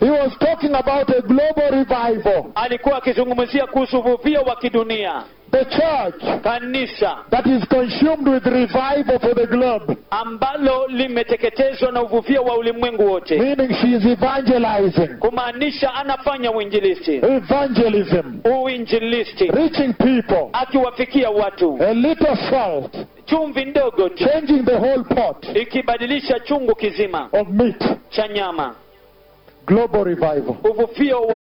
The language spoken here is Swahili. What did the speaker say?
He was talking about a global revival. alikuwa akizungumzia kuhusu uvuvio wa kidunia The church kanisa that is consumed with revival for the globe, ambalo limeteketezwa na uvuvio wa ulimwengu wote meaning she is evangelizing. kumaanisha anafanya uinjilisti Evangelism. uinjilisti Reaching people. akiwafikia watu A little salt. chumvi ndogo tu Changing the whole pot ikibadilisha chungu kizima of meat. cha nyama Global revival. uvuvio